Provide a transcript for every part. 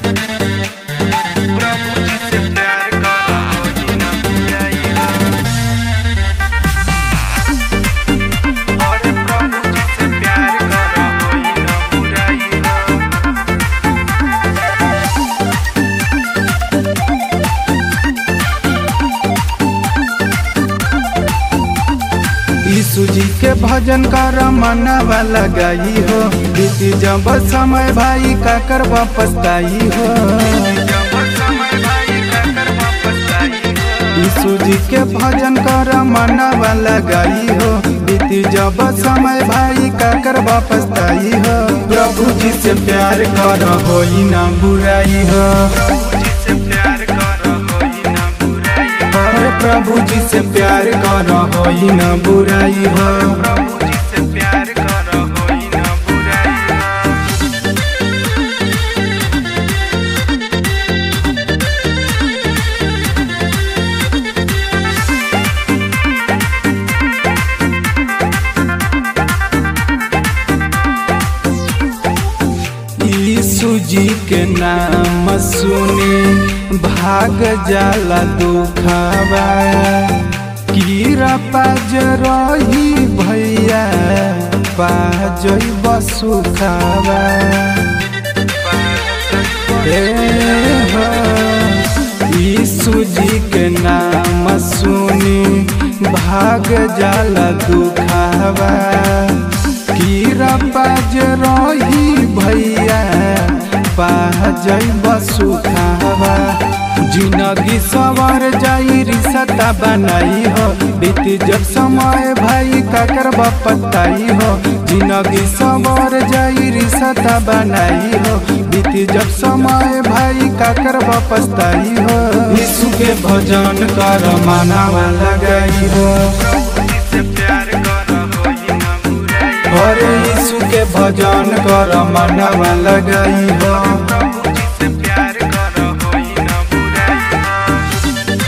प्रभु जी से प्यार करो होई ना बुराई अरे प्रभु जी से प्यार करो होई ना बुराई यीशु जी के भजन कर मनवा लगाई हो बीती जब समय भाई का कर वापस आई हो जब समय भाई का कर वापस आई हो यीशु जी के भजन कर मनवा लगाई हो बीती जब समय भाई का कर वापस आई हो प्रभु जी से प्यार कर होई ना बुराई हो प्रभु जी से प्यार करो होई ना बुराई अरे प्रभु जी से प्यार कर होई ना बुराई हो प्रभु जी से प्यार करो होई ना बुराई यीशु जी के नाम सुनी भाग जाला दुखावा कीरा पाज रही भैया पाजई बसुखावा हे हो, यीशु जी के नाम सुनी भाग जाला दुखावा कीरा पाज रही भैया पाजई बसुखावा जिंदगी सवार जाई रिश्ता बनाई हो बीती जब समय भाई का कर पताई हो जिंदगी सवार जाई रिश्ता बनाई हो बीती जब समय भाई का कर पछताई हो यीशु के भजन कर मनावा लगाई हो प्रभु जी से प्यार करो होई ना बुराई अरे यीशु के भजन कर मनावा लगाई हो प्रभु जी से प्यार करो होई ना बुराई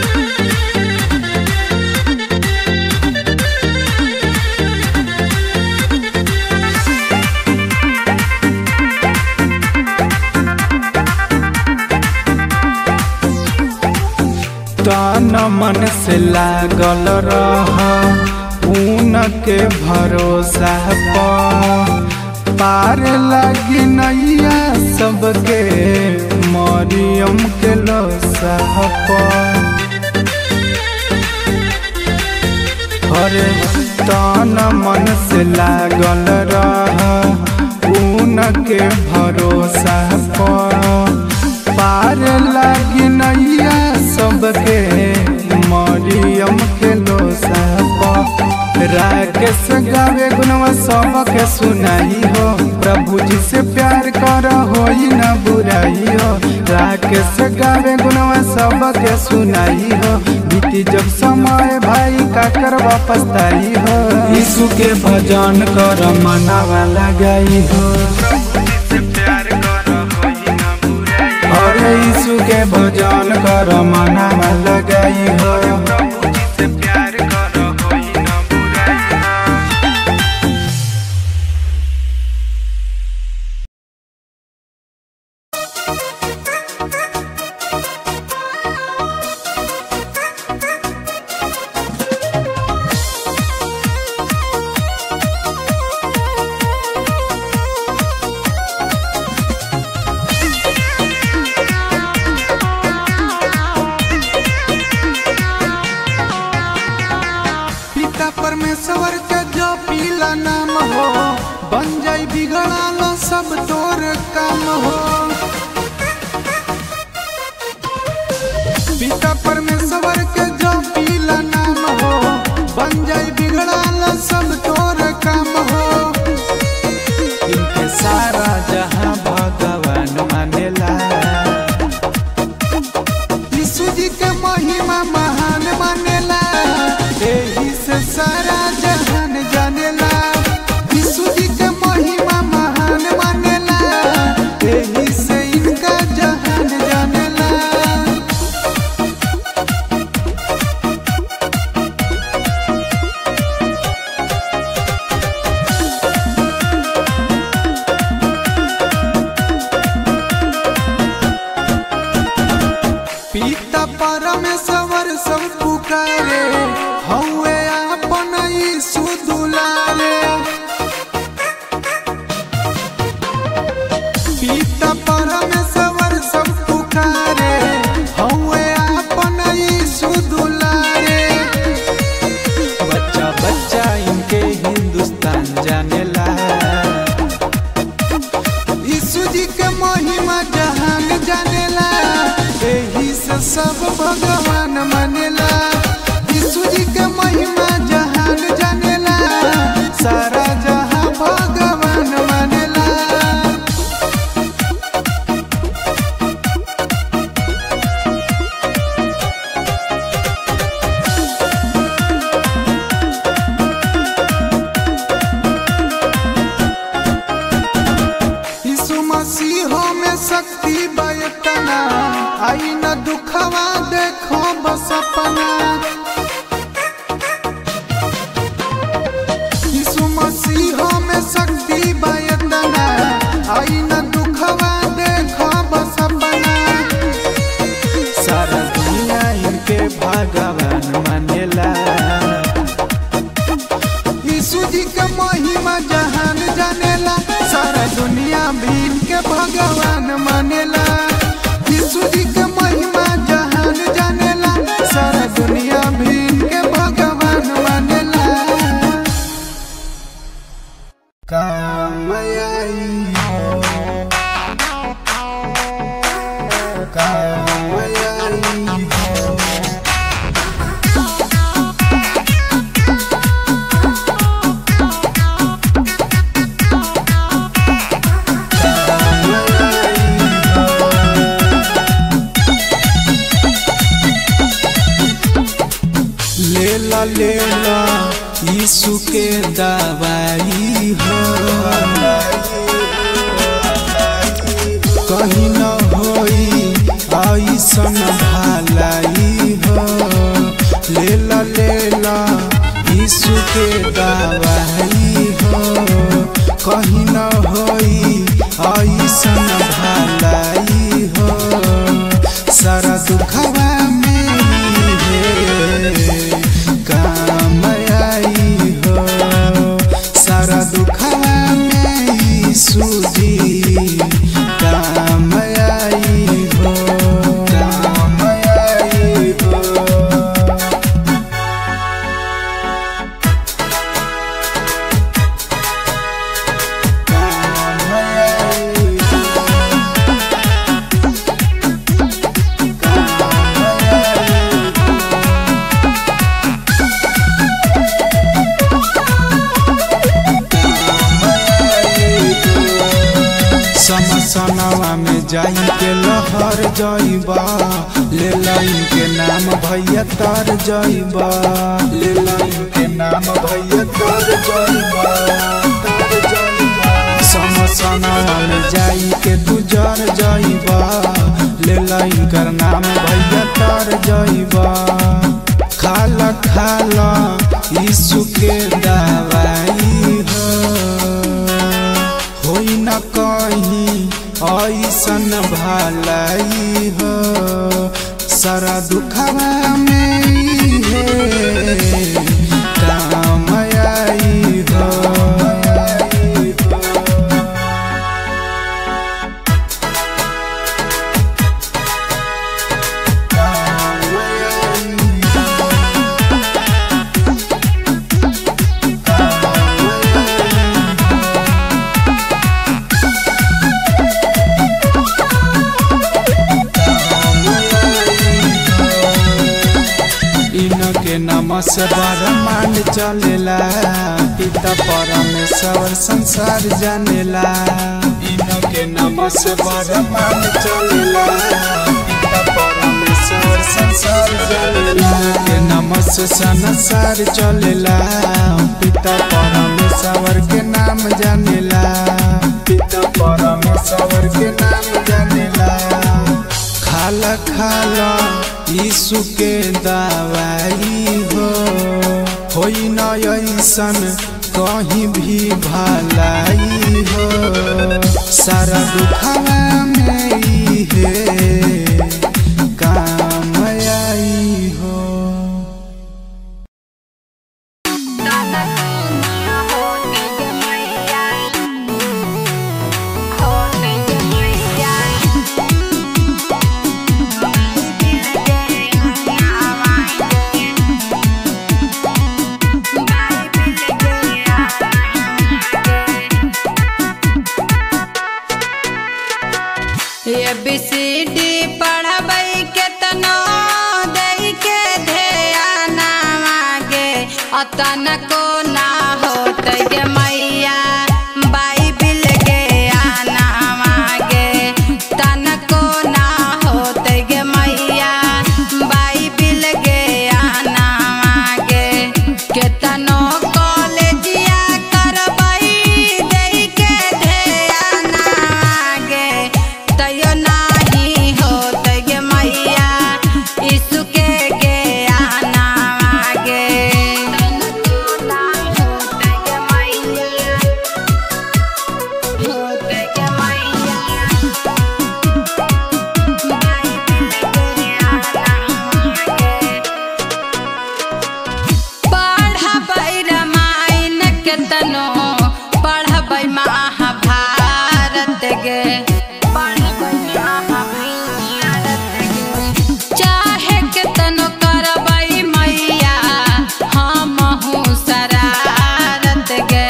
तन मन से लागल रह ऊन के भरोसा पर पार लगी नैया सबके मरियम के लोसा पर अरे तन मन से लागल रह ऊन के भरोसा पर पार लागी नैया सबके मरियम के लोसा पर राकेश गावे गुनवा सबके सुनाई हो प्रभु जी से प्यार कर होई ना बुराई हो राकेश गावे गुनवा सबके सुनाई हो बीती जब समय भाई का कर वापस आई हो यीशु के भजन कर मनावा लगाई हो प्रभु जी से प्यार करो होई ना बुराई अरे यीशु के भजन कर मनावा लगाई हो प्रभु जी से प्यार करो होई ना बुराई पिता परमेश्वर के जो पीला नाम हो बन जाई बिगड़ाल सब तोर काम हो पिता परमेश्वर के जो पीला नाम हो बन जाई बिगड़ाल सब तोर काम हो इनके सारा जहां भगवान मानेला यीशु जी के महिमा महान मानेला एही से सारा जहान जानेला यीशु जी के महिमा महान मानेला सब पुकारे हौवे आपन यीशु दुलारे पिता परमेश्वर सब पुकारे हौवे आपन यीशु दुलारे बच्चा बच्चा इनके हिंदुस्तान जानेला यीशु जी के महिमा जहान जानेला एही से सब भगवान मानेला यीशु जी के महिमा जहान जानेला सारा जहां भगवान मानेला यीशु मसीह में शक्ति बयतना आई न दुखवा देखो बस अपना यीशु मसीह में शक्ति बयतना आई न दुखवा देखो बस अपना सारा दुनिया इनके भगवान मानेला यीशु जी के महिमा जहान जानेला सारा दुनिया भी इनके भगवान मानेला यीशु जी के महिमा जहान जानेला सारा दुनिया भी इनके भगवान मानेला काम आई हो काम आई हो लेला लेला यीशु के दवाई हो कहीं न होई ऐसन भलाई हो लेला लेला यीशु के दवाई हो कहीं न होई ऐसन भलाई हो सारा दुखवा में है काम आई हो सारा दुखवा में यीशु जी काम आई हो काम आई हो समसनवा में जाई के लहर जइबा ले लाइन के नाम भैया तर जइबा ले लाइन के नाम भैया तर जइबा तर जइबा समसनवा में जाई के तू जर जइबा ले लाइन कर नाम भैया तर जइबा खाला खाला यीशु के दवाई हो होई न कहीं ऐसन भलाई हो सारा दुखवा में ही है काम आई हो काम आई इनके नमस ब्रह्मांड चलेला पिता परमेश्वर संसार जानेला इनके नमस ब्रह्मांड चलेला पिता परमेश्वर संसार जानेला के नमस संसार चलेला पिता परमेश्वर के नाम जानेला पिता परमेश्वर के नाम जानेला खाला खाला यीशु के दवाई हो होई न ऐसन कहीं भी भलाई हो सारा दुखवा में ही है काम आई हो ए बी सी डी पढ़बै केतनो दई के ध्यान मागे अतन को ना होतै गे मैया बाइबिल के आना मागे तन को ना होतै गे मैया बाइबिल के आना मागे केतनो कॉलेजिया करबै दई के ध्यान मागे तैयो नाही होतै गे मैया यीशु के के आना मागे होतै गे मैया पढ़बै रामायण केतनो पढ़बै महाभारत गे चाहे केतनो करबै मैया हमहु शरारत गे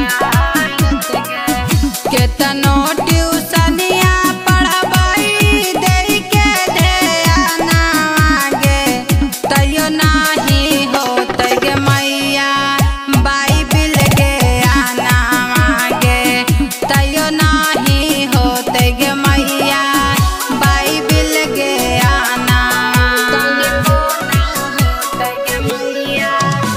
केतनो ट्यूशनिया पढ़बै दई के ध्यान मागे तैयो नाही होतै गे मैया बाइबिल के आना मागे तैयो नाही होतै गे मैया बाइबिल के आना होतै गे मैया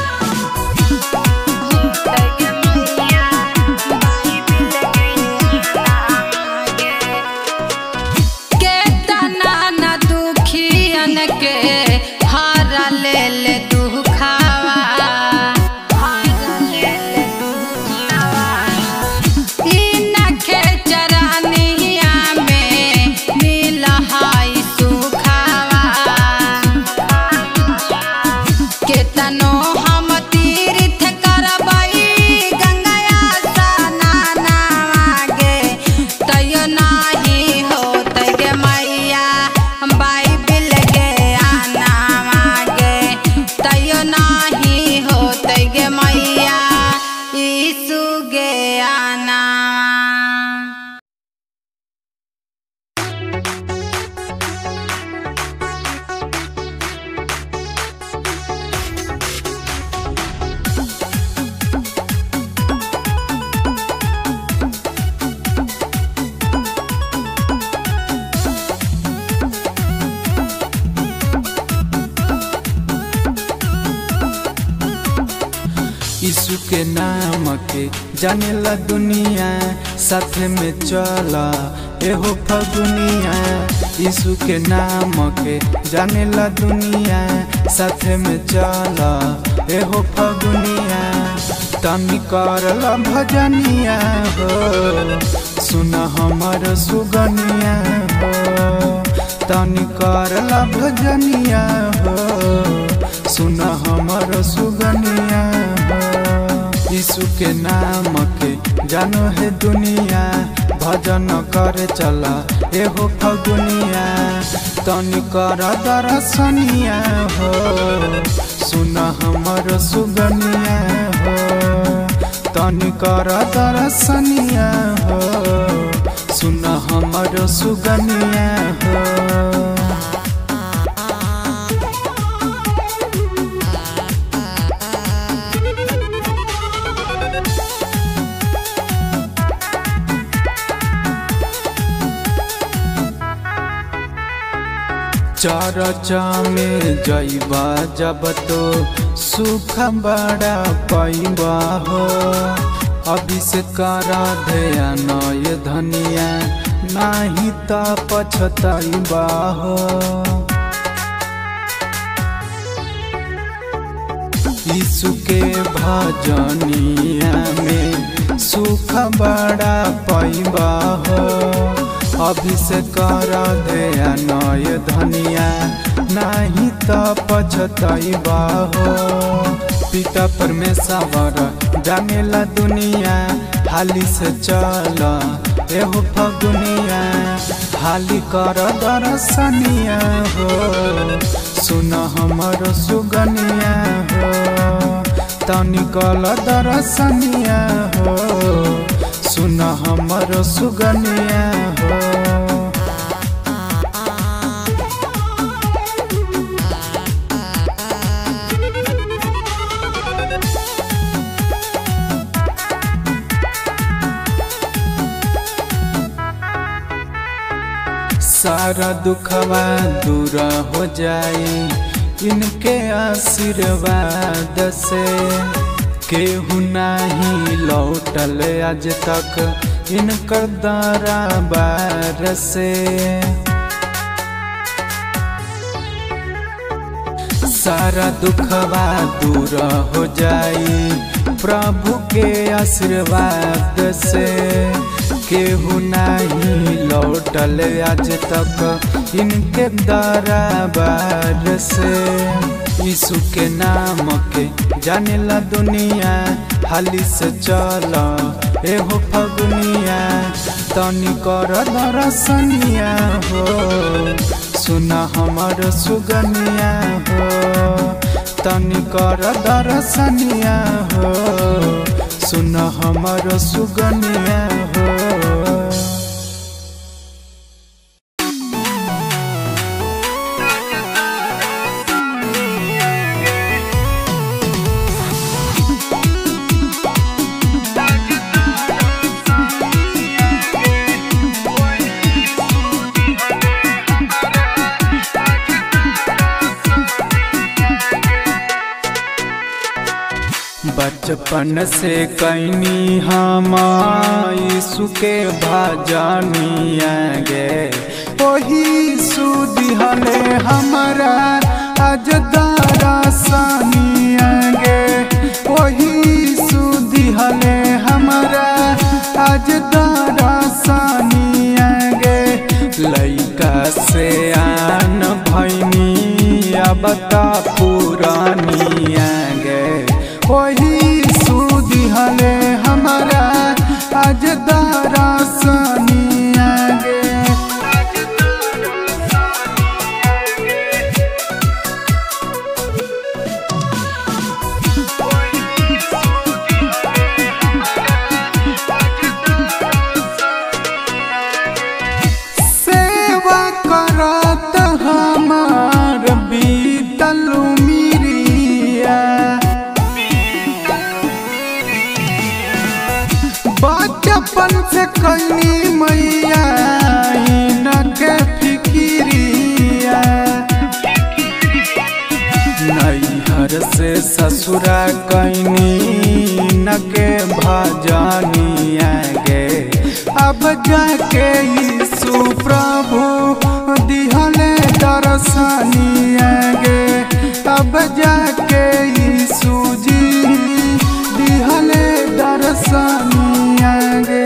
होतै गे मैया बाइबिल के आना मागे केतना न दुखियन के हर ले ले दुखावा इनके चरनिया में मिलहाई सुखावा केतनो हम तीर्थ करबै गंगाया स्नान मागे तैयो नाही होतै गे मैया बाइबिल के आना मागे तैयो नाही होतै गे मैया यीशु गे आना यीशु के नाम के जानेला दुनिया साथ में चला एहो फगुनिया यीशु के नाम के जानेला दुनिया साथ में चला एहो फगुनिया तनी करला भजनिया हो सुन हमर सुगनिया हो तनी करला भजनिया हो सुन हमर सुगनिया हो यीशु के नाम के जानो है दुनिया भजन करे चला एहो फगुनिया तनी कर दर्शनिया हो सुन हमर सुगनिया हो तनी कर दर्शनिया हो सुन हमर सुगनिया हो चरचा में जैबा जब तो सुख बड़ा पैबा हो अभी से करा ध्यान ये धनिया नाही त पछतैबा हो यीशु के भजनिया में सुख बड़ा पैबा हो अभी से कर ध्यान ये धनिया नहीं तो पछतैबा हो पिता परमेश्वर जानेला दुनिया हाली से चल एहो फगुनिया हाली कर दर्शनिया हो सुन हमर सुगनिया हो तनिकल दर्शनिया हो सुन हमर सुगनिया हो सारा दुखवा दूर हो जाई इनके आशीर्वाद से केहू नाही लौटल आज तक इनकर दरबार से सारा दुखवा दूर हो जाई प्रभु के आशीर्वाद से केहू नहीं लौटल आज तक इनके दरबार से यीशु के नाम के जाने ला दुनिया हाली से चल एहो फगुनिया तनी कर दरसनिया हो सुन हमर सुगनिया हो तनी कर दरसनिया हो सुन हमर सुगनिया हो बचपन से कैनी हम यीशु के भजनिया गे वही सुदिहले हमारा आज दरसनिया गे वही सुदिहले हमारा आज दरसनिया गे लैका से आन भैनी अब त पुरानिया गे वही सुदिहले हमारा आज दरसनिया गे सेवा करत हमार बीतल मिरिया बचपन से कैनी मैया इनके फिकिरिया नैहर से ससुरा कैनी नके भजनिया गे अब जाके यीशु प्रभु दिहले दर्शनिया गे अब जाके यीशु जी दिहले दर्शनिया गे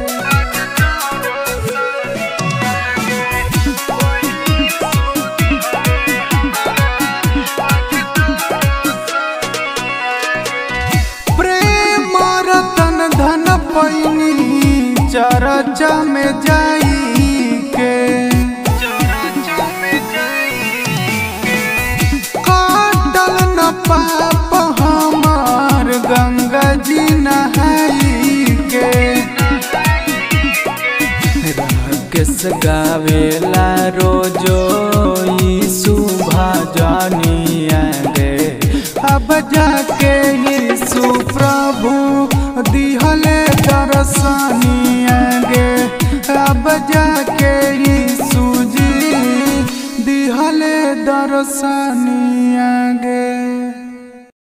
प्रेम रतन धन पैनी चरचा में जाई के काटल न पाप हमार गंगा जी नहाई के राकेश गावेला रोजो यीशु